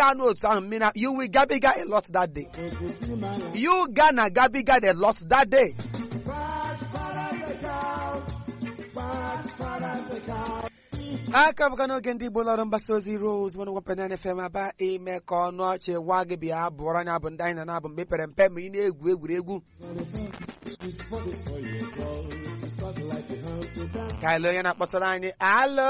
ga n'otu ahụ mmiri you will gabiga a lot that day you ga na gabiga a lot that day aka bụka n'oge ndị igbo lọrọ mgbasa ozi rose one one penny fm aba ime ka ọnụ ọchị gwa gị bịa bụọrọ anya bụ ndị anyị na na-abụ mgbe pere mpe ma ị na-egwu egwuregwu ka ele onye na-akpọtara anyị alo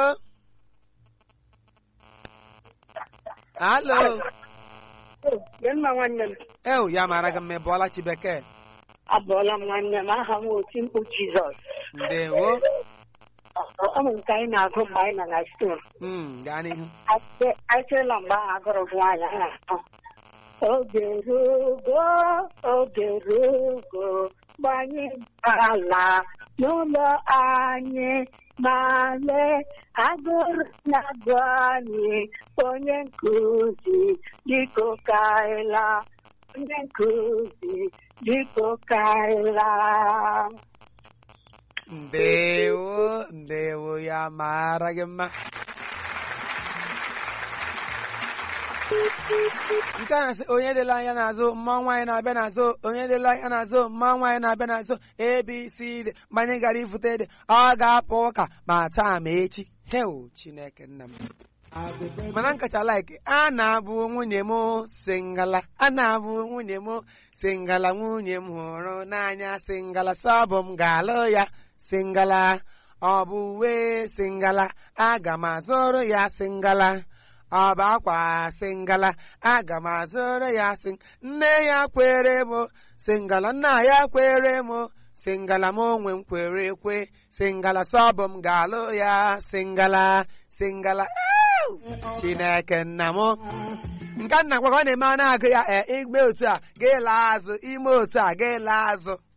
alo Mma nwanne m ewu ya mara gị mma ị bụọla chi bekee abụọla m nwanne m aha m oti mkpu Jizọs ndewo ọ bụ nke anyị na-agụ mgbe anyị nọ na stol Mm, gaa n'ihu achịla mgbe ahụ agụrụ m nwaanyị a na-akpọ oge rugo oge rugo mgbe anyị ala n'ụlọ anyị ma lee agụrụ na-agụ anyị onye nkụzi dịka kaịla onye nkụzi dịka kaịla ndewo ndewo ya mara gị mma nke a na-asị onye dịla anya n'azụ mma nwaanyị na-abịa n'azụ onye dịla anya n'azụ mma nwaanyị na-abịa n'azụ abc dị mgbe anyị gara ifute dị ọ ga-apụ ụka ma taa ma echi heo chineke nna m mana nkacha like a na-abụ nwunye m singala a na-abụ nwunye m singala nwunye m hụrụ n'anya singala sọbụ m ga-alụ ya singala ọ bụ uwe singala aga m azụrụ ya singala ọ bụ akwa singala aga m azụrụ ya sing nne ya kwere m singala nna ya kwere m singala m onwe m kwere ekwe singala sọbụ m ga-alụ ya singala singala Ew! chineke nna m nke nna gwakwa ọ na-eme a na-agụ ya ee igbe otu a ga-ele azụ ime otu a ga-ele azụ